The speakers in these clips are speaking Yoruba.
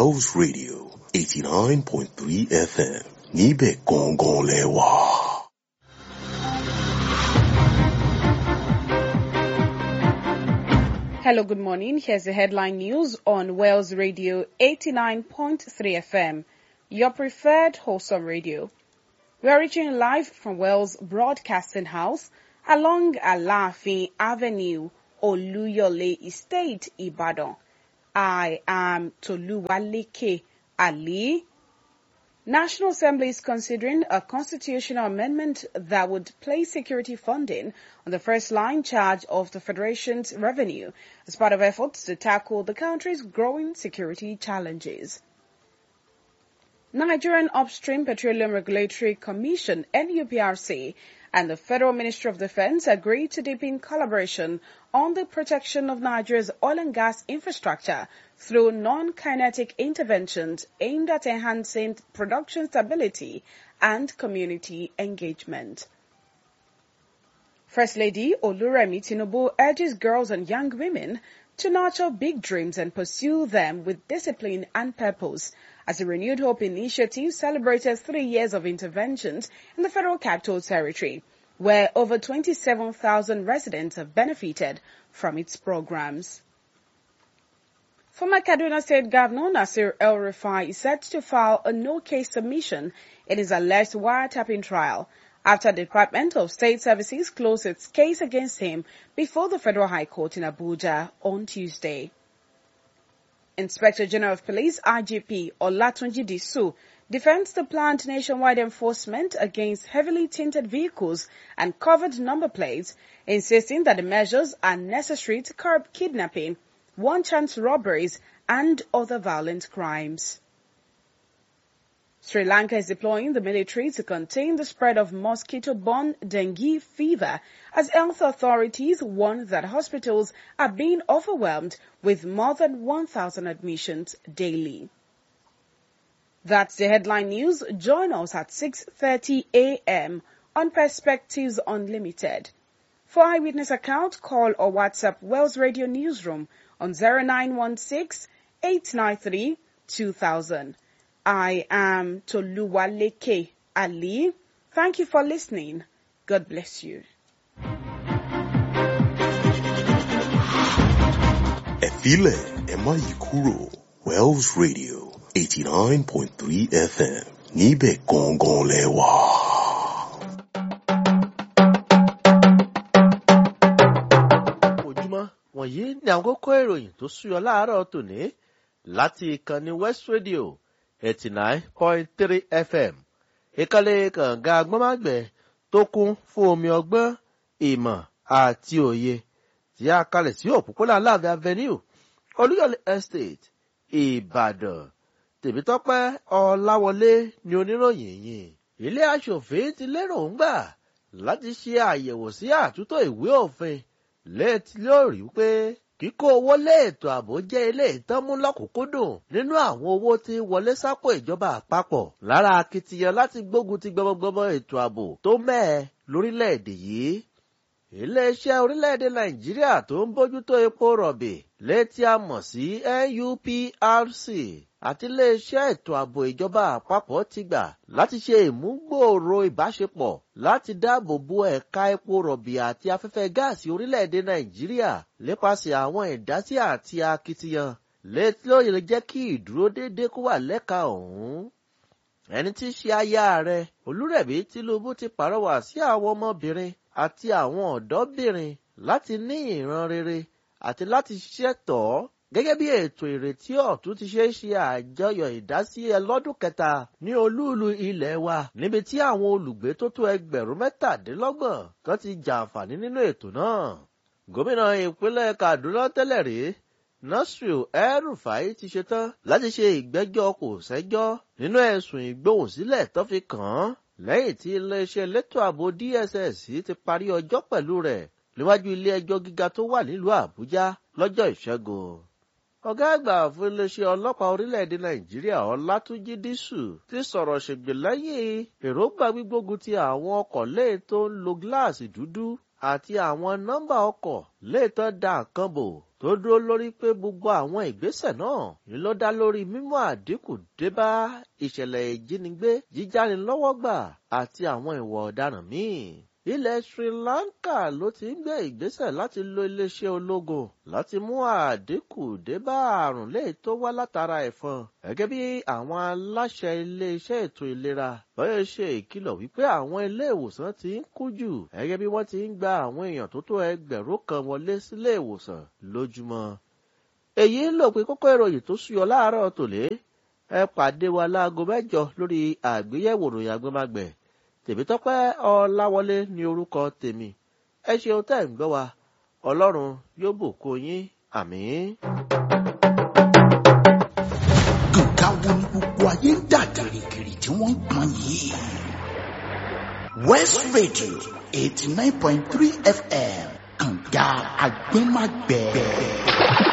Wells Radio eighty nine point three FM níbẹ̀ gangan lẹ́wà. Hello, good morning. Here's the headline news on Wales Radio 89.3 FM, your preferred wholesome radio. We are reaching live from Wales Broadcasting House along Alafi Avenue, Oluyole Estate, Ibadan. I am Toluwaleke Ali. National Assembly is considering a constitutional amendment that would place security funding on the first line charge of the Federation's revenue as part of efforts to tackle the country's growing security challenges. Nigerian Upstream Petroleum Regulatory Commission, NUPRC, and the Federal Ministry of Defense agreed to deepen collaboration on the protection of Nigeria's oil and gas infrastructure through non-kinetic interventions aimed at enhancing production stability and community engagement. First Lady Oluremi Tinubu urges girls and young women to nurture big dreams and pursue them with discipline and purpose as the Renewed Hope Initiative celebrated three years of interventions in the Federal Capital Territory, where over 27,000 residents have benefited from its programs. Former Kaduna State Governor Nasir El Rufai is set to file a no-case submission in his alleged wiretapping trial after the Department of State Services closed its case against him before the Federal High Court in Abuja on Tuesday. Inspector General of Police IGP Olatunji Disu defends the planned nationwide enforcement against heavily tinted vehicles and covered number plates, insisting that the measures are necessary to curb kidnapping, one-chance robberies, and other violent crimes. Sri Lanka is deploying the military to contain the spread of mosquito-borne dengue fever as health authorities warn that hospitals are being overwhelmed with more than 1,000 admissions daily. That's the headline news. Join us at 6.30 a.m. on Perspectives Unlimited. For eyewitness account, call or WhatsApp Wells Radio Newsroom on 0916 893 2000. I am Toluwaleke Ali. Thank you for listening. God bless you. Ẹ filẹ̀ ẹ má yí kúrò Wells Radio eighty nine point three FM níbẹ̀ gangan lẹ́wà. ojúmọ́ wọ̀nyí ni àwọn kókó ìròyìn tó súyọ láàárọ̀ tòní láti ìkànnì West Radio eighty nine point three FM ìkànnì kànga agbọ́nmágbẹ̀ tó kún fún omi ọgbọ́n ìmọ̀ àti òye tí a kalẹ̀ sí òpópónà Aláàfin Avenue Olúyọ̀lé Estate Ìbàdàn Tèmítọ́pẹ́ Ọláwọlé ni oníròyìn yìí ilé aṣòfin ti lérògbà láti ṣe àyẹ̀wò sí àtúntò ìwé òfin létí lórí pé kíkó owó lé ètò ààbò jẹ́ ilé ìtọ́mú lọ́kùnkúndùn nínú àwọn owó tí wọlé sápò ìjọba àpapọ̀ lára akitiyan láti gbógun ti gbọmọgbọmọ ètò ààbò tó mẹ́ẹ̀ lórílẹ̀‐èdè yìí. iléeṣẹ́ orílẹ̀‐èdè nàìjíríà tó ń bójútó epo rọ̀bì létí a mọ̀ sí NUPRC àti iléeṣẹ́ ètò ààbò ìjọba àpapọ̀ ti gbà láti ṣe ìmúgbòòrò ìbáṣepọ̀ láti dáàbò bo ẹ̀ka epo rọ̀bì àti afẹ́fẹ́ gáàsì orílẹ̀-èdè nàìjíríà nípasẹ̀ àwọn ìdásí àti akitiyan létí ó lè jẹ́ kí ìdúródédé kó wà lẹ́ka ọ̀hún. ẹni tí í ṣe aya rẹ̀ olúrẹ̀mí tinubu ti pàrọwà sí àwọn ọmọbìnrin àti àwọn ọ̀dọ́bìnrin láti ní ìran rere àti láti ṣiṣẹ́ tọ̀ ọ́ gẹ́gẹ́ bí ètò ìrètí ọ̀tún ti ṣe é ṣe àjọyọ̀ ìdásí ẹlọ́dún kẹta ní olúùlú ilẹ̀ wa níbi tí àwọn olùgbé tó tó ẹgbẹ̀rún mẹ́tàdínlọ́gbọ̀n kan ti jàǹfààní nínú ètò náà. gómìnà ìpínlẹ̀ Kaduna tẹ́lẹ̀ rí Nasir El-Rufai ti ṣetán láti ṣe ìgbẹ́jọ́ kò sẹ́jọ́ nínú ẹ̀sùn ìgbóhùnsílẹ̀ tó fi kàn án lẹ́yìn tí iléeṣẹ́ elétò ààbò DSS ti parí ọjọ́ pẹ̀lú rẹ̀ níwájú ilé ẹjọ́ gíga tó wà nílùú Àbújá lọ́jọ́ ìṣẹ́gun ọ̀gá àgbà fún iléeṣẹ́ ọlọ́pàá orílẹ̀-èdè nàìjíríà ọlátúnjí dísù ti sọ̀rọ̀ ṣègbè lẹ́yìn èròǹgbà gbígbógun ti àwọn ọkọ̀ lẹ́yìn tó ń lo gíláàsì dúdú àti àwọn nọ́mbà ọkọ̀ léètọ́ da nǹkan bò tó dúró lórí pé gbogbo àwọn ìgbésẹ̀ náà ni ló dá lórí mímú àdínkù débá ìṣẹ̀lẹ̀ ìjínigbé jíjánilọ́wọ́gbà àti àwọn ìwà ọ̀daràn míì ilẹ̀ Sri Lanka ló ti ń gbé ìgbésẹ̀ láti lo iléeṣẹ́ ológun láti mú àdínkù débá àrùn léè tó wá látara ẹ̀fọn gẹ́gẹ́ bí àwọn aláṣẹ iléeṣẹ́ ètò ìlera bọ́yọ̀ ṣe ìkìlọ̀ wípé àwọn ilé ìwòsàn ti ń kú jù gẹ́gẹ́ bí wọ́n ti ń gba àwọn èèyàn tó tó ẹgbẹ̀rún kan wọlé sílé ìwòsàn lójúmọ́. èyí ló pé kókó ìròyìn tó súyọ láàárọ̀ tòlé ẹ pàdé wa láago mẹ́jọ lórí àgbéyẹ̀wò ìròyìn agbẹ́magbẹ̀ tèmítọ́pẹ́ ọláwọlé ní orúkọ tèmi ẹ ṣeun tẹ́ ń gbọ́ wa ọlọ́run yóò bùkún yín àmín. nǹkan wo ni gbogbo ayé ń dà gìrìgìrì tí wọ́n ń pọn yìí. west radio eighty nine point three fm kànga agbẹ́magbẹ́.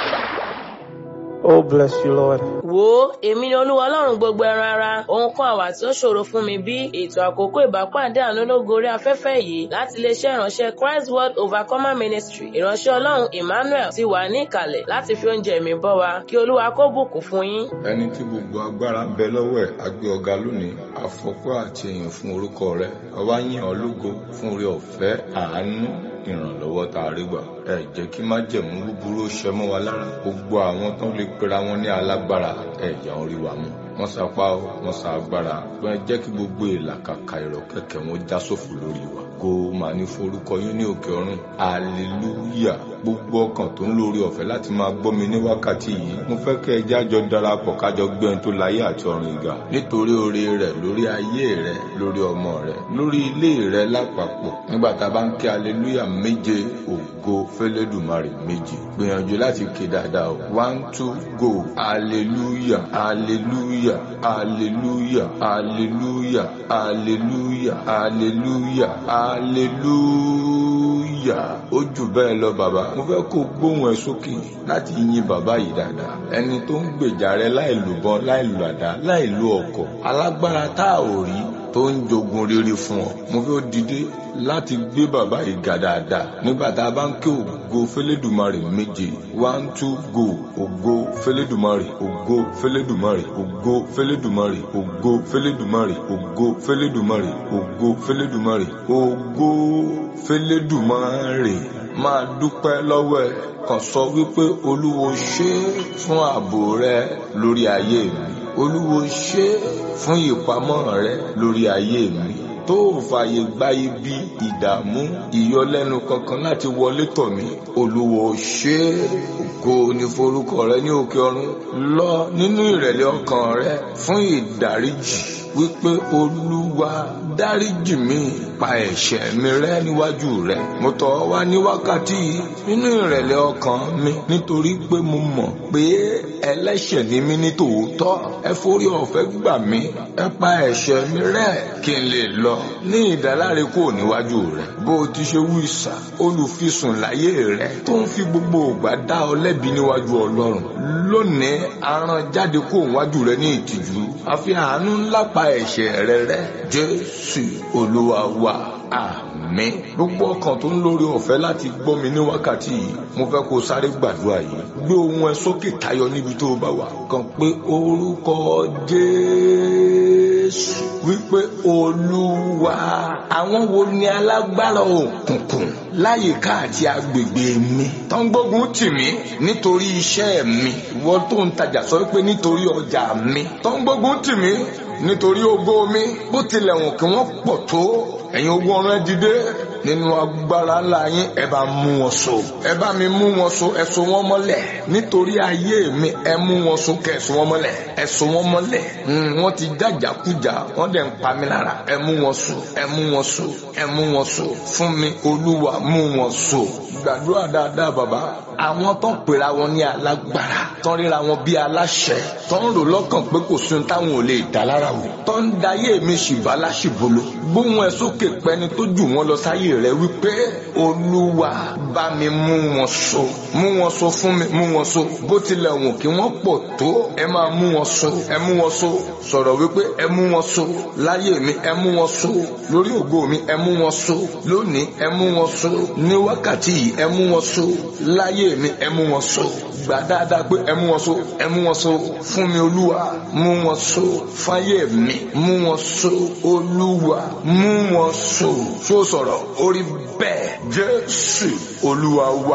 Oh, bless you, Lord. wo èmi ni olúwa ọlọ́run gbogbo ẹran ara ohun kan àwà tí ó ṣòro fún mi bí ètò àkókò ìbápàdé àánú ológo orí afẹ́fẹ́ yìí láti iléeṣẹ́ ìránṣẹ́ Christ World Overcomer Ministry ìránṣẹ́ ọlọ́run Emmanuel ti wà ní ìkàlẹ̀ láti fi oúnjẹ mi bọ́ wa kí olúwa kó bùkún fún yín. ẹni tí gbogbo agbára ń bẹ lọ́wọ́ ẹ̀ á gbé ọ̀gá lónìí àfọpọ́ àti èyàn fún orúkọ rẹ̀ ọba yìn ọ́ lógo fún orí ọ̀fẹ́ àánú ìrànlọ́wọ́ tá a rí gbà ẹ jẹ́ kí májẹ̀mú búburú ó ṣẹ mọ́ wa lára gbogbo àwọn tó lè pera wọn ní alágbára ẹ jà orí wa mú wọ́n sapá o wọ́n sa agbára wọ́n jẹ́ kí gbogbo ìlàkàkà ìrọ̀kẹ̀kẹ̀ wọn já sófò lórí wa kó o máa ní forúkọ yín ní òkè ọ̀run hallelujah gbogbo ọkàn tó ń lórí ọ̀fẹ́ láti máa gbọ́ mi ní wákàtí yìí mo fẹ́ kẹ́ ẹ jájọ darapọ̀ kájọ gbé ẹni tó láyé àti ọ̀run ìgà nítorí oore rẹ̀ lórí ayé rẹ̀ lórí ọmọ rẹ̀ lórí ilé rẹ̀ lápapọ̀ nígbà tá a bá ń kí hallelujah méje ògo fẹ́lẹ́dùmarè méje gbìyànjú láti ké dáadáa o one two go hallelujah hallelujah hallelujah hallelujah hallelujah hallelujah hallelujah ó jù bẹ́ẹ̀ lọ bàbá mo fẹ́ kó gbóhùn ẹ sókè láti yin bàbá yìí dáadáa ẹni tó ń gbèjà rẹ láì lù bọn láì lù àdá láì lù ọkọ̀ alágbára tá a ò rí tó ń jogun rere fún ọ mo fẹ́ dìde láti gbé bàbá yìí ga dáadáa nígbà tá a bá ń ké ògo fẹlẹ́dùmarè méje one two go ògo fẹlẹ́dùmarè ògo fẹlẹ́dùmarè ògo fẹlẹ́dùmarè ògo fẹlẹ́dùmarè ògo fẹlẹ́dùmarè ògo fẹlẹ́dùmarè ògo fẹlẹ́dùmarè máa dúpẹ́ lọ́wọ́ ẹ kàn sọ wípé olúwo ṣé fún ààbò rẹ lórí ayé mi olúwo ṣé fún ìpamọ́ rẹ lórí ayé mi tó ò fààyè gba ibi ìdààmú ìyọlẹ́nu kankan láti wọlé tọ̀ mí olúwo ṣé ògo ní forúkọ rẹ ní òkè ọ̀run lọ nínú ìrẹ̀lẹ̀ ọkàn rẹ fún ìdáríjì wípé olúwa dáríjì mi pa ẹ̀ṣẹ̀ mi rẹ́ níwájú rẹ mo tọ̀ ọ́ wá ní wákàtí yìí nínú ìrẹ̀lẹ̀ ọkàn mi nítorí pé mo mọ̀ pé ẹlẹ́ṣẹ̀ ni mí ní tòótọ́ ẹ forí ọ̀fẹ́ gbà mí ẹ pa ẹ̀ṣẹ̀ mi rẹ́ kí n lè lọ ní ìdáláre kúrò níwájú rẹ bó o ti ṣe wú ìsà olùfisùn láyé rẹ tó ń fi gbogbo ògbà dá ọ lẹ́bi níwájú ọlọ́run lónìí aràn jáde kúrò níwájú rẹ ní ìtìjú àfi àánú ńlá pa ẹ̀ṣẹ̀ rẹ rẹ́ jésù olúwa wa àmín gbogbo ọkàn tó ń lórí ọ̀fẹ́ láti gbọ́ mi ní wákàtí yìí mo fẹ́ kó sáré gbàdúrà yìí gbé ohùn ẹ sókè tayọ níbi tó o bá wà kàn pé orúkọ jésù wípé olúwa àwọn wo ni alágbára òkùnkùn láyìíká àti agbègbè mi tó ń gbógun tì mí nítorí iṣẹ́ mi ìwọ tó ń tajà sọ pé nítorí ọjà mi tó ń gbógun tì mí nítorí ògo mi bó tilẹ̀ wọ̀n kí wọ́n pọ̀ tó ẹ̀yin ogun ọ̀run ẹ dìde nínú agbára ńlá yín ẹ bá mú wọn so ẹ bá mi mú wọn so ẹ so wọn mọ́lẹ̀ nítorí ayé mi ẹ mú wọn so kẹ ẹ so wọn mọ́lẹ̀ ẹ so wọn mọ́lẹ̀ wọ́n ti jàjàkújà wọ́n dẹ̀ ń pa mí lára ẹ mú wọn so ẹ mú wọn so ẹ mú wọn so fún mi olúwa mú wọn so gbàdúrà dáadáa bàbá àwọn tó ń pera wọn ní alágbára tó ń ríra wọn bí aláṣẹ tó ń rò lọ́kàn pé kò sí ohun táwọn ò lè dá lára wò tó ń dayé mi ṣìbá láṣìbolo gbóhùn ẹ sókè pẹni tó jù wọn lọ sáyé rẹ wípé olúwa bá mi mú wọn so mú wọn so fún mi mú wọn so bó tilẹ̀ wù kí wọ́n pọ̀ tó ẹ máa mú wọn so ẹ mú wọn so sọ̀rọ̀ wípé ẹ mú wọn so láyé mi ẹ mú wọn so lórí ògo mi ẹ mú wọn so lónìí ẹ mú wọn so ní wákàtí yìí ẹ mú wọn so láyé mi ẹ mú wọn so gbà dáadáa pé ẹ mú wọn so ẹ mú wọn so fún mi olúwa mú wọn so fáyé mi mú wọn so olúwa mú wọn so so sọ̀rọ̀ orí bẹ́ẹ̀ jésù olúwa wa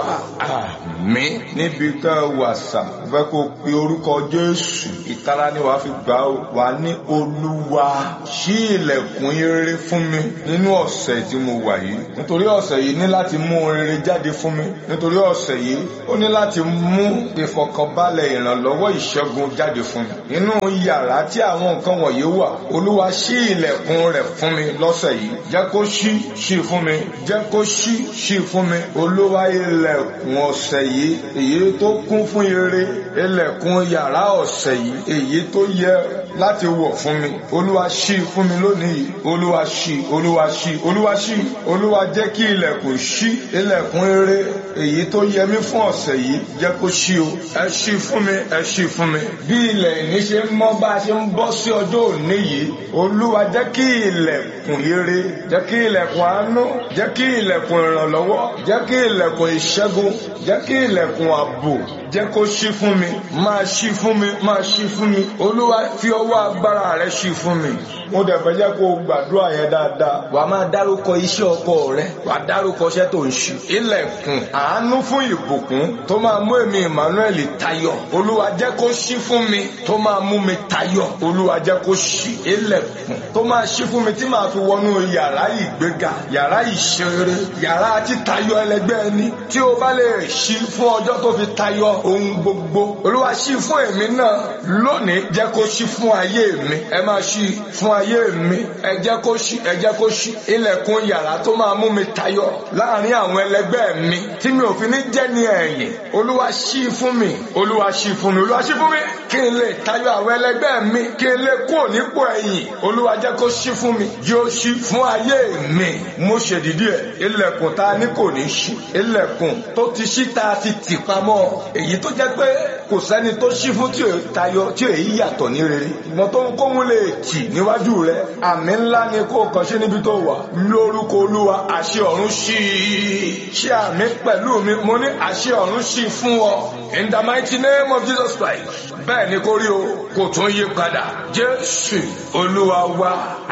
àmín níbi tá a wà sà fẹ́ kó pe orúkọ jésù ìtara ni wàá fi gbà ó wà ní olúwa ṣí ilẹ̀kùn rere fún mi nínú ọ̀sẹ̀ tí mo wà yìí nítorí ọ̀sẹ̀ yìí ní láti mú rere jáde fún mi nítorí ọ̀sẹ̀ yìí ó ní láti mú ìfọ̀kànbalẹ̀ ìrànlọ́wọ́ ìṣẹ́gun jáde fún mi nínú yàrá tí àwọn nǹkan wọ̀nyí wà olúwa ṣí ilẹ̀kùn rẹ̀ fún mi lọ́sẹ̀ yìí jẹ́ kó ṣí ṣí fún mi jẹ́ kó ṣí ṣí fún mi olúwa ilẹ̀kùn ọ̀sẹ̀ yìí èyí tó kún fún ire ilẹ̀kùn yàrá ọ̀sẹ̀ yìí èyí tó yẹ láti wọ̀ fún mi olúwa ṣí fún mi lónìí yìí olúwa ṣí olúwa ṣí olúwa ṣí olúwa jẹ́ kí ilẹ̀kùn ṣí ilẹ̀kùn ire èyí tó yẹ mí fún ọ̀sẹ̀ yìí jẹ́ kó ṣí o ẹ ṣí fún mi ẹ ṣí fún mi bí ilẹ̀ ìní ṣe ń mọ́ bá a ṣe ń bọ́ sí ọjọ́ òní yìí olúwa jẹ́ kí ilẹ̀kùn ire jẹ́ kí ilẹ̀kùn àánú jẹ́ kí ilẹ̀kùn ìrànlọ́wọ́ jẹ́ kí ilẹ̀kùn ìṣẹ́gun jẹ́ kí ilẹ̀kùn ààbò jẹ́ kó ṣí fún mi máa ṣí fún mi máa ṣí fún mi olúwa fi ọwọ́ agbára rẹ ṣí fún mi mo dẹ̀ fẹ́ jẹ́ kó o gbàdúrà yẹn dáadáa wà á máa dárúkọ iṣẹ́ ọkọ rẹ wà á dárúkọ iṣẹ́ tó ń ṣe ilẹ̀kùn àánú fún ìbùkún tó máa mú èmi Emmanuel tayọ olúwa jẹ́ kó ṣí fún mi tó máa mú mi tayọ olúwa jẹ́ kó ṣí ilẹ̀kùn tó máa ṣí fún mi tí màá fi wọnú yàrá ìgbéga yàrá ìṣeré yàrá títayọ ẹlẹgbẹ́ ẹni tí o bá lè ṣí fún ọjọ́ tó fi tayọ ohun gbogbo olúwa ṣí fún èmi náà lónìí jẹ́ kó ṣí fún ayé mi ẹ máa ṣí fún ayé mi ẹ jẹ́ kó ṣí ẹ jẹ́ kó ṣí ilẹ̀kùn yàrá tó máa mú mi tayọ láàrin àwọn ẹlẹgbẹ́ mi tí mi ò fi ní jẹ́ ní ẹ̀yìn olúwa ṣí fún mi olúwa ṣí fún mi olúwa ṣí fún mi kí n lè tayọ àwọn ẹlẹgbẹ́ mi kí n lè kúrò nípò ẹ̀yìn olúwa jẹ́ kó ṣí fún mi yóò ṣí fún ayé mi mo ṣèdídí ẹ̀ ilẹ̀kùn tá a ní kò ní ṣí ilẹ̀kùn tó ti ṣí tá a ti tì pamọ́ èyí tó jẹ́ pé kò sẹ́ni tó ṣí fún tí ò tayọ tí ò yí yàtọ̀ ní rere ìmọ̀ tó ń kóhun lè tì níwájú rẹ àmì ńlá ni kó kàn ṣe níbi tó wà lórúkọ olúwa àṣẹ ọ̀run ṣí i ṣé àmì pẹ̀lú mi mo ní àṣẹ ọ̀run ṣí i fún ọ in the mighty name of Jesus Christ bẹ́ẹ̀ ni kó rí o kò tún yí padà jésù olúwa wa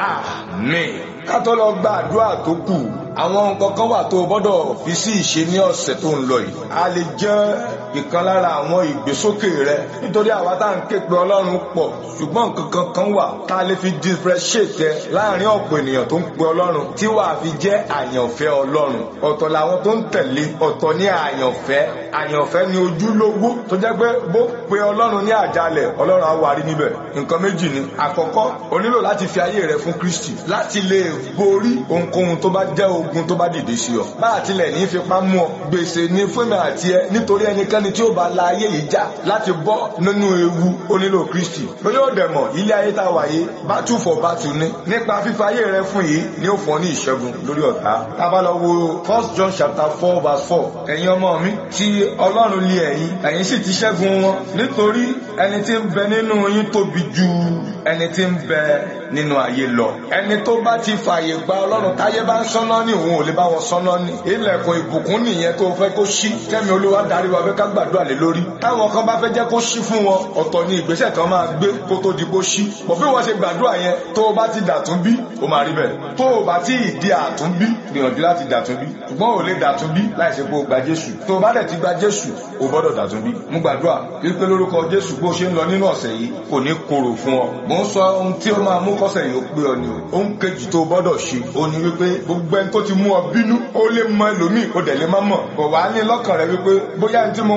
àmín ká tó lọ gba àdúrà tó kù àwọn nǹkan kan wà tó o gbọ́dọ̀ fi sí ìṣe ní ọ̀sẹ̀ tó ń lọ yìí a lè jẹ́ ìkan lára àwọn ìgbésókè rẹ nítorí àwa tá à ń ké pe ọlọ́run pọ̀ ṣùgbọ́n nǹkan kan kan wà tá a lè fi differentiate láàrin ọ̀pọ̀ ènìyàn tó ń pe ọlọ́run tí wàá fi jẹ́ àyànfẹ́ ọlọ́run ọ̀tọ̀ làwọn tó ń tẹ̀lé ọ̀tọ̀ ní àyànfẹ́ àyànfẹ́ ni ojúlówó tó jẹ́ pé bó pe ọlọ́run ní àjálẹ̀ ọlọ́run á wà rí níbẹ̀ nǹkan méjì ni àkọ́kọ́ o nílò láti fi ayé rẹ fún Kristi láti lè borí ohunkóhun tó bá jẹ́ ogun tó bá dìde sí ọ bá àtìlẹ̀ ní fipá mú ọ gbèsè ní fún mi àti ẹ nítorí ẹnikẹ́ni tí ó bá la ayé yìí já láti bọ́ nínú ewu ó nílò Kristi lórí òdẹ̀mọ̀ ilé ayé tá a wà yìí battle for battle ni nípa fífa ayé rẹ fún yìí ni ó fún ọ ní ìṣẹ́gun lórí ọ̀tá tá a bá lọ wo first John chapter four verse four ẹ̀yin ọmọ mi tí Ọlọ́run lé ẹ̀yin ẹ̀yin sì ti ṣẹ́gun wọn nítorí ẹni tí ń bẹ nínú yín tóbi ju ẹni tí ń bẹ nínú ayé lọ ẹni tó bá ti fààyè gba Ọlọ́run táyé bá ń sọ́nà ní òun ò lè bá wọn sọ́nà ní ilẹ̀kùn ìbùkún nìyẹn tó fẹ́ kó ṣí kẹ́mi olúwa darí wa fẹ́ ká gbàdúrà lé lórí táwọn kan bá fẹ́ jẹ́ kó ṣí fún wọn ọ̀tọ̀ ni ìgbésẹ̀ kan máa gbé kó tó di kó ṣí bọ̀ bí wọ́n ṣe gbàdúrà yẹn tó o bá ti dàtún bí o máa rí bẹ́ẹ̀ tó o bá ti di àtún bí gbìyànjú láti dàtún bí ṣùgbọ́n ò lè dàtún bí láì ṣe pé o gba Jésù tó o bá dẹ̀ ti gba Jésù o gbọ́dọ̀ dàtún bí mú gbàdúrà wípé lórúkọ Jésù bó ṣe ń lọ nínú ọ̀sẹ̀ yìí kò ní korò fún ọ mò ń sọ ohun tí ó máa mú kọ́sẹ̀ yìí ó pé ọ ni o ohun kejì tó o gbọ́dọ̀ ṣe o ní wípé gbogbo ẹni tó ti mú ọ bínú ó lè mọ ẹlòmíì ó dẹ̀ lè má mọ̀ kò wá ní lọ́kàn rẹ wípé bóyá ní tí mo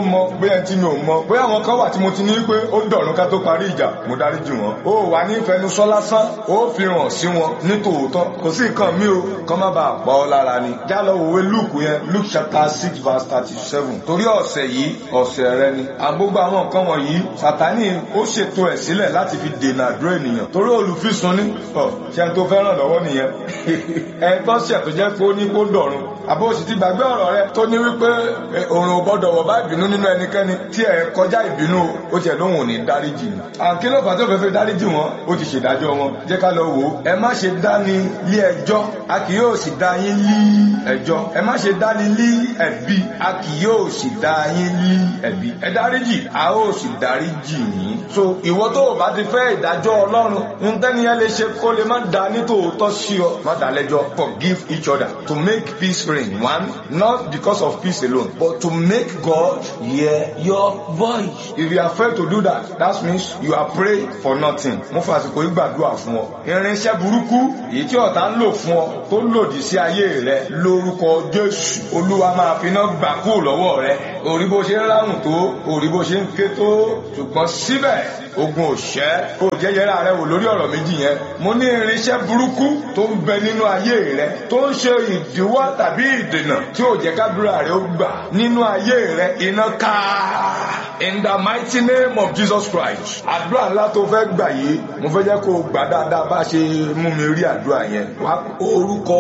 mọ bóyá ẹni tí mi ò mọ bóyá àwọn kan wà tí mo ti ní pé ó dọ̀rùn ká tó parí ìjà mo dáríjì wọn ó wà ní ìfẹnusọ lásán ó fi hàn sí wọn ní tòótọ́ kò sí nǹkan mi o kọ́ má bàa pa ọ́ lára ni já lọ wòwe luke yẹn luke chapter six verse thirty seven torí ọ̀sẹ̀ yìí ọ̀sẹ̀ rẹ ni àgbógbó àwọn nǹkan wọ̀nyí sátani ó ṣètò ẹ̀ sílẹ̀ láti fi dènà àdúrà ènìyàn torí olùfisùn ní ọ ṣe tó fẹ́ràn lọ́wọ́ nìyẹn ẹ tó ṣẹ̀ tó jẹ́ pé ó ní kó dọ̀run àbó sì ti gbàgbé ọ̀rọ̀ rẹ tó ní wípé òrùn ò gbọ́dọ̀ wọ̀ bá ìbínú nínú ẹnikẹ́ni tí ẹ kọjá ìbínú ó tiẹ̀ lóhùn ò ní dáríjì ni àǹkí ló fà tó fẹ́ fẹ́ dáríjì wọn ó ti ṣèdájọ́ wọn jẹ́ ká lọ wò ó ẹ má ṣe dání lé ẹjọ́ a kì yóò sì dá yín lí ẹjọ́ ẹ má ṣe dání lí ẹ̀bi a kì yóò sì dá yín lí ẹ̀bi ẹ dáríjì a ó sì dáríjì yín so ìwọ tó o bá ti fẹ́ ìdájọ́ ọlọ́run ntẹ́niyẹn lè ṣe kó lè má da nítòótọ́ sí ọ má dá lẹ́jọ́ forgive each other to make peace reign one not because of peace alone but to make God hear your voice if you are afraid to do that that means you are praying for nothing mo fà àsìkò yìí gbàdúrà fún ọ irinṣẹ́ burúkú èyí tí ọ̀tá ń lò fún ọ tó lòdì sí ayé rẹ lórúkọ Jésù olúwa máa fi iná gbà kúrò lọ́wọ́ rẹ orí bó ṣe ń ráhùn tó orí bó ṣe ń ké tó ṣùgbọ́n síbẹ̀ ogun òṣẹ́ kò jẹ́ yẹra rẹ wò lórí ọ̀rọ̀ méjì yẹn mo ní irinṣẹ́ burúkú tó ń bẹ nínú ayé rẹ tó ń ṣe ìdíwọ́ tàbí ìdènà tí ò jẹ́ kábírà rẹ ó gbà nínú ayé rẹ iná ká in the mighty name of Jesus Christ àdúrà ńlá tó fẹ́ gbà yìí mo fẹ́ jẹ́ kó o gbà dáadáa bá ṣe mú mi rí àdúrà yẹn wá orúkọ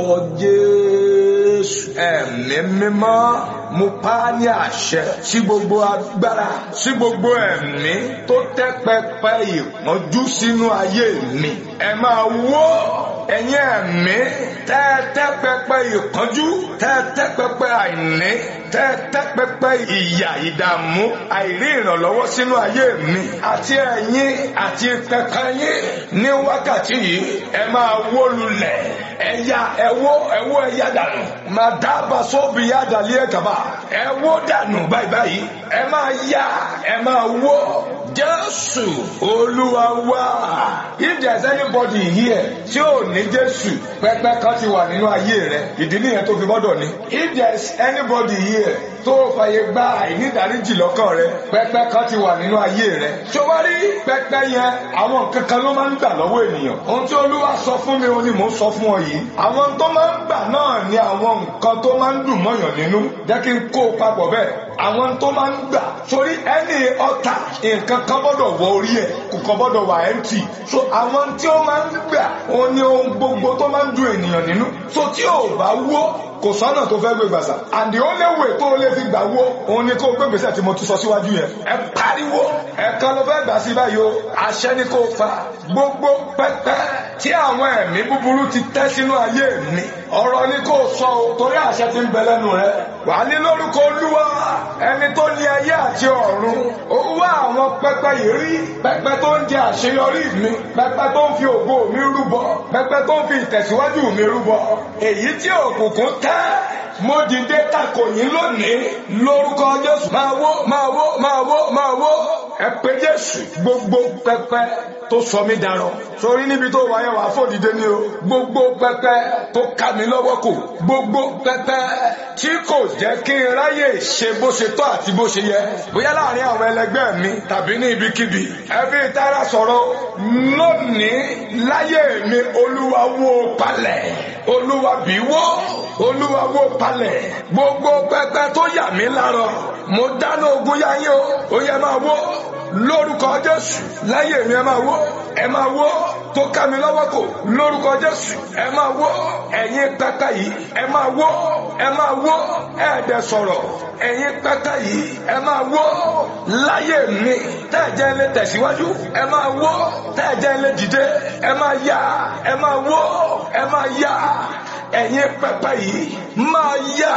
Jésù ẹ̀mí mímọ́ mo pa á ní àṣẹ sí gbogbo agbára sí gbogbo ẹ̀mí tó tẹ́ pẹpẹ ìpọ́njú sínú ayé mi ẹ máa wó ẹ̀yin ẹ̀mí tẹ́tẹ́ pẹpẹ ìpọ́njú tẹ́tẹ́ pẹpẹ àìní tẹ́tẹ́ pẹpẹ ìyà ìdààmú àìrí ìrànlọ́wọ́ sínú ayé mi àti ẹ̀yin àti pẹpẹ yín ní wákàtí yìí ẹ máa wó lulẹ̀ ẹ̀yà ẹ̀wó ẹ̀wó ẹ̀yà dànù máa dábàá sóbì yá dàlí ẹ̀ kàbà ẹ̀wó dànù báyìí báyìí ẹ máa yá ẹ máa wó Jésù Olúwa wá if there is anybody here tí ò ní Jésù pẹpẹ kan ti wà nínú ayé rẹ ìdí nìyẹn tó fi gbọ́dọ̀ ní if there is anybody here tó fàyè gba àìnídàríjì lọ́kàn rẹ pẹpẹ kan ti wà nínú ayé rẹ ṣọwárí pẹpẹ yẹn àwọn kankan ló máa ń gbà lọ́wọ́ ènìyàn ohun tí Olúwa sọ fún mi òun ni mò ń sọ fún ọ yìí àwọn tó máa ń gbà náà ni àwọn nǹkan tó máa ń dùn mọ́yàn nínú jẹ́ kí n kó o papọ̀ bẹ́ẹ̀ àwọn tó máa ń gbà sórí ẹni ọ̀tá nǹkan kan gbọ́dọ̀ wọ orí ẹ̀ kò kàn gbọ́dọ̀ wà empty so àwọn tí ó máa ń gbà òun ni ohun gbogbo tó máa ń dùn ènìyàn nínú so tí ò bá wó kò sọ́nà tó fẹ́ gbé gbàsà and the only way tó lè fi gbà wó òun ni kó gbé gbèsè tí mo ti sọ síwájú yẹn ẹ pariwo ẹ̀kan ló fẹ́ gbà sí báyìí o àṣẹ ni kò fa gbogbo pẹ́pẹ́ tí àwọn ẹ̀mí búburú ti tẹ́ sínú ayé mi ọ̀rọ̀ ni kò sọ o torí àṣẹ ti ń bẹ lẹ́nu rẹ wà ní lórúkọ olúwa ẹni tó ní ayé àti ọ̀run ó wá àwọn pẹ́pẹ́ yìí rí pẹ́pẹ́ tó ń jẹ àṣeyọrí mi pẹ́pẹ́ tó ń fi ògo mi rúbọ pẹ́pẹ́ tó ń fi ìtẹ̀síwájú mi rúbọ èyí tí òkùnkùn tẹ́ mo dìde takò yín lónìí lórúkọ jésù máa wó máa wó máa wó máa wó ẹ pé jésù gbogbo pẹpẹ tó sọ mí darọ sórí níbi tó wáyé wàá fòdìdé ni o gbogbo pẹpẹ tó ká mi lọ́wọ́ kò gbogbo pẹpẹ tí kò jẹ́ kí n ráyè ṣe bó ṣe tọ́ àti bó ṣe yẹ bóyá láàrin àwọn ẹlẹgbẹ́ mi tàbí ní ibikíbi ẹbí ìtara sọ̀rọ̀ lónìí láyé mi olúwa wó palẹ̀ olúwa bí wó olúwa wó palẹ̀ gbogbo pẹpẹ tó yà mí lárọ mo dáná ogun yáyé o ó yẹ máa wó lórúkọ jésù láyé mi ẹ máa wó ẹ máa wó tó ká mi lọ́wọ́ kò lórúkọ jésù ẹ máa wó ẹ̀yin pẹpẹ yìí ẹ máa wó ẹ máa wó ẹ̀ẹ́dẹ̀ sọ̀rọ̀ ẹ̀yin pẹpẹ yìí ẹ máa wó láyé mi tẹ́ẹ̀jẹ́ lé tẹ̀síwájú ẹ máa wó tẹ́ẹ̀jẹ́ lé dìde ẹ máa yá ẹ máa wó ẹ máa yá ẹ̀yin pẹpẹ yìí máa yá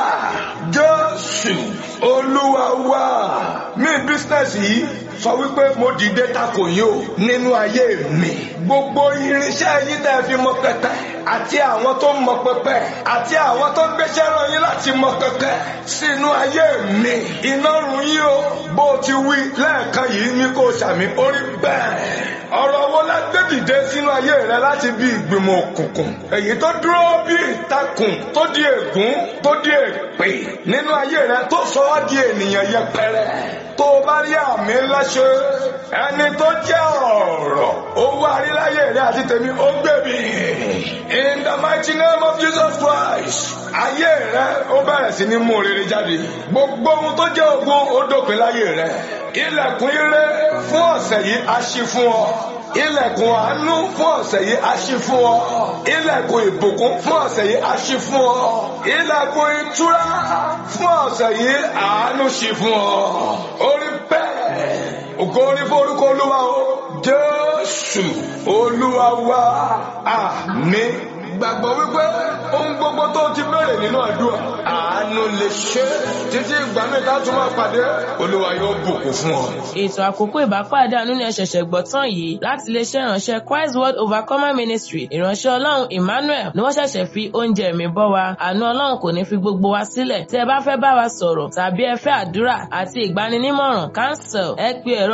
jésù olúwa wá mi bísínẹ́sì yìí sọ wípé mo dìde takò yín o nínú ayé mi gbogbo irinṣẹ́ yín tẹ́ fi mọ pẹpẹ àti àwọn tó mọ pẹpẹ àti àwọn tó gbéṣẹ́ ràn yín láti mọ pẹpẹ sínú ayé mi iná run yín o bó ti wí lẹ́ẹ̀kan yìí ní kò sàmì orí bẹ́ẹ̀ ọ̀rọ̀ wo la gbé dìde sínú ayé rẹ láti bí ìgbìmọ̀ òkùnkùn èyí tó dúró bí ìtakùn tó di ègún tó di èpè nínú ayé rẹ tó sọ ọ́ di ènìyàn yẹpẹrẹ tó o bá rí àmì ńlá ṣe ẹni tó jẹ́ ọ̀rọ̀ owó àríláyè rẹ àti tèmi ó gbèbí in the mighty name of Jesus Christ ayé rẹ ó bẹ̀rẹ̀ sí ní mú rere jáde gbogbo ohun tó jẹ́ ogun ó dópin láyé rẹ ilẹ̀kùn ire fún ọ̀sẹ̀ yìí á ṣí fún ọ ilẹ̀kùn àánú fún ọ̀sẹ̀ yìí á ṣí fún ọ ilẹ̀kùn ìbùkún fún ọ̀sẹ̀ yìí á ṣí fún ọ ilẹ̀kùn ìtura fún ọ̀sẹ̀ yìí àánú ṣí fún ọ orí bẹ́ẹ̀ ògo orí forúkọ olúwa o jésù olúwa wa àmín gbàgbọ́ wípé ohun gbogbo tó ti bẹ̀rẹ̀ nínú àdúrà àánú lè ṣe títí ìgbà mi ká tún máa pàdé olúwa yóò bùkún fún ọ. ètò àkókò ìbápàdé àánú ni ẹ ṣẹ̀ṣẹ̀ gbọ́ tán yìí láti iléeṣẹ́ ìránṣẹ́ Christ World Overcomer Ministry ìránṣẹ́ ọlọ́run Emmanuel ni wọ́n ṣẹ̀ṣẹ̀ fi oúnjẹ mi bọ́ wa àánú ọlọ́run kò ní fi gbogbo wa sílẹ̀ tí ẹ bá fẹ́ bá wa sọ̀rọ̀ tàbí ẹ fẹ́ àdúrà àti ìgbaninímọ̀ràn cancel ẹ pe ẹ̀rọ